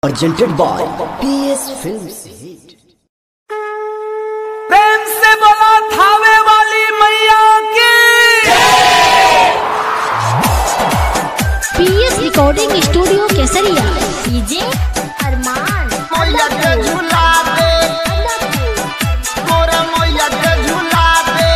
presented by PS Films Hit. प्रेम से बोला थावे वाली मैया की PS recording studio Kesariya DJ Arman मैया के झूला दे तोरा मैया के झूला दे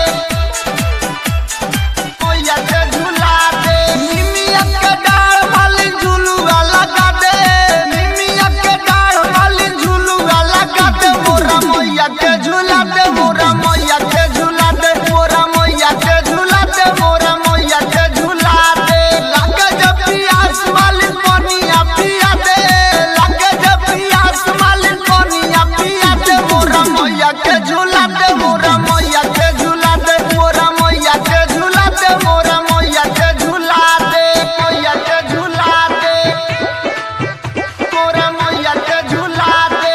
मैया के झूला दे निमिया के डाढ़ वाली झूलुआ लगा दे निमिया के डाढ़ वाली झूलुआ लगा दे मोरा मैया के झूला दे मोरा मैया के झूला दे मोरा मैया के झूला दे मोरा मैया के झूला दे लगे जब पियास वाली पनिया पिया दे लगे जब पियास वाली पनिया पिया दे मोरा मैया के झूला दे मोरा मैया के झूला दे मोरा मैया के झूला दे मोरा मैया के झूला दे मैया के झूला दे मोरा मैया के झूला दे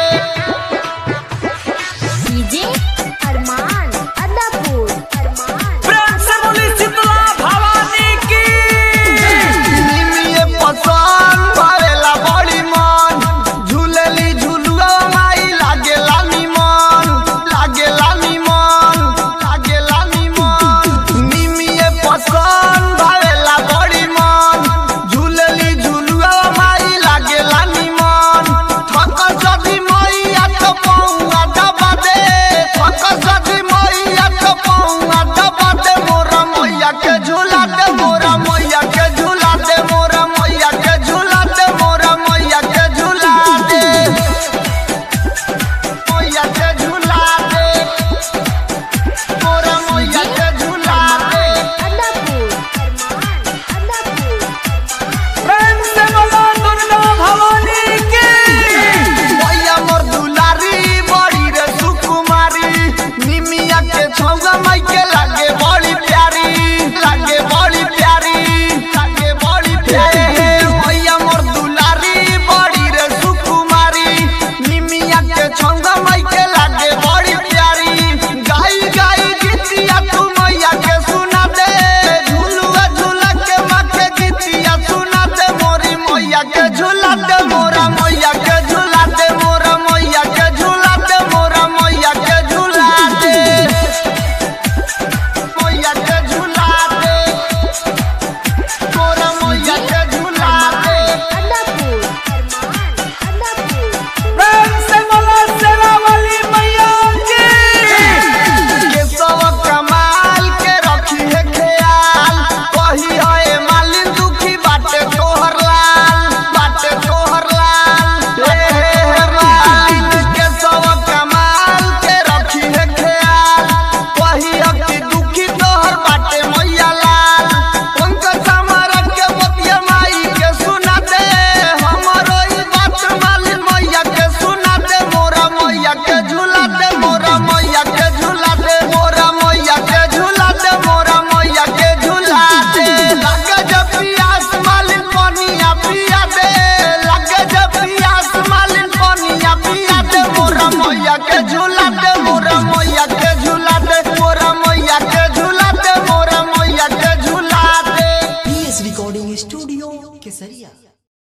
डीजे अरमान अदापुर अरमान प्रेम से बोली शीतला भवानी की निमिये पसंद भरेला बड़ी मन झूलेली झुलुआ माई लागेला निमन लागेला निमन लागेला निमन निमिये पसंद भरेला बड़ी मन झूलेली झुलुआ माई लागेला निमन थक सदी मैया तो पौआ दबा दे थक सदी मैया तो पौआ दबा दे मोरा मैया के झूला दे मोरा मैया के झूला दे मोरा मैया के झूला दे मोरा मैया के झूला दे मैया के झूला दे मोरा मैया के झूला दे अदापुर अरमान अदापुर प्रेम से बोला दुर्गा भवानी की मैया मोर दुलारी बड़ी रे सुकुमारी निमिया के छौगा माई के लागे बड़ी प्यारी लागे बड़ी प्यारी लागे बड़ी प्यारी मैया मोर दुलारी बड़ी रे सुकुमारी निमिया के छौगा माई के लागे बड़ी प्यारी गाई गाई गीतिया तू मैया के सुना दे झूलुआ झूला के माँ के गीतिया सुना दे मोरी मैया के झूला दे मोरा मैया के झूला दे मोरा मैया के झूला दे मोरा मैया के झूला दे मैया के झूला दे मोरा मैया के झूला दे अदापुर अरमान अदापुर प्रेम से बोला सेवा वाली मैया की के सब कमाल के रखी है ख्याल कही है मालिन दुखी बाटे तोहर लाल बाटे तोहर लाल हे हे हे मालिन के सब कमाल के रखी है ख्याल कही है कि दुखी तोहर बाटे मैया लाल उनका समारा के बतिया माई के सुना दे हमरो ई बात मालिन मैया के सुना दे मोरा मैया के झूला दे मोरा मैया के झूला दे मोरा मैया के झूला दे मोरा मैया के झूला दे लगे जब पियास मालिन पनिया पिया दे लगे जब पियास मालिन पनिया पिया दे मोरा मैया के झूला